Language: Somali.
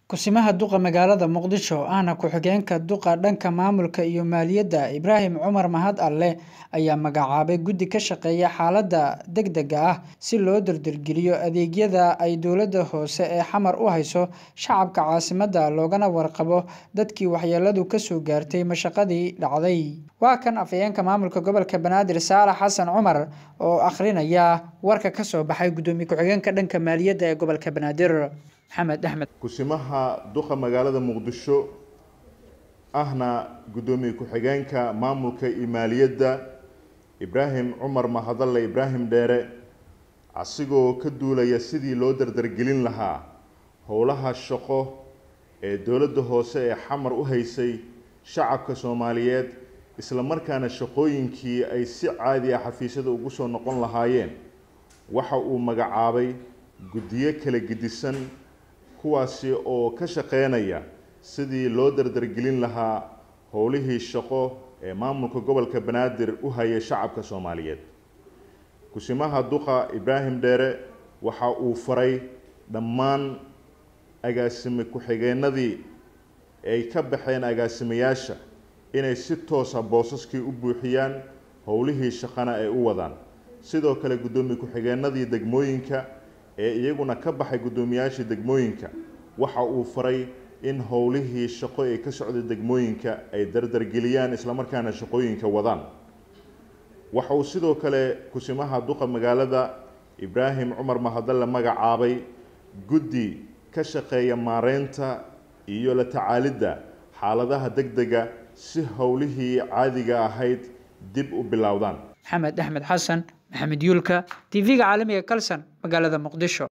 Kusimaha duqa magaalada Muqdisho ahna ku-xigeenka duqa dhanka maamulka iyo maaliyadda Ibraahim Cumar Mahad Alle ayaa magacaabay guddi ka shaqeeya xaaladaha degdegga ah si loo dardargeliyo adeegyada ay dowladda hoose ee xamar u hayso shacabka caasimadda loogana warqabo dadkii waxyeelladu ka soo gaartay mashaqadii dhacday. Waa kan afhayeenka maamulka gobolka Banaadir Saalax Xasan Cumar oo akhrinaya warka ka soo baxay gudoomiye ku-xigeenka dhanka maaliyadda ee gobolka Banaadir. Maxamed Axmed kusimaha duqa magaalada muqdisho ahna gudoomiye ku-xigeenka maamulka iyo maaliyadda ibraahim cumar mahadalle ibraahim dheere asigoo ka duulaya sidii loo dardargelin lahaa howlaha shaqo ee dowladda hoose ee xamar u haysay shacabka soomaaliyeed isla markaana shaqooyinkii ay si caadi ah xafiisyada ugu soo noqon lahaayeen waxa uu magacaabay guddiyo kala gedisan kuwaasi oo ka shaqeynaya sidii loo dardargelin lahaa howlihii shaqo ee maamulka gobolka banaadir u hayay shacabka soomaaliyeed kusimaha duqa ibraahim dheere waxa uu faray dhammaan agaasime ku-xigeenadii ay ka baxeen agaasimayaasha inay si toosa boosaskii u buuxiyaan howlihii shaqana ay u wadaan sidoo kale guddoomiye ku-xigeenadii degmooyinka ee iyaguna ka baxay guddoomiyaashii degmooyinka waxa uu faray in howlihii shaqo ee ka socda degmooyinka ay dardargeliyaan islamarkaana shaqooyinka wadaan waxa uu sidoo kale kusimaha duqa magaalada ibraahim cumar mahadalle magacaabay guddi ka shaqeeya maareynta iyo la tacaalidda xaaladaha degdega si howlihii caadiga ahayd dib u bilowdaan maxamed axmed xasan maxamed yuulka tv-ga caalamiga kalson magaalada muqdisho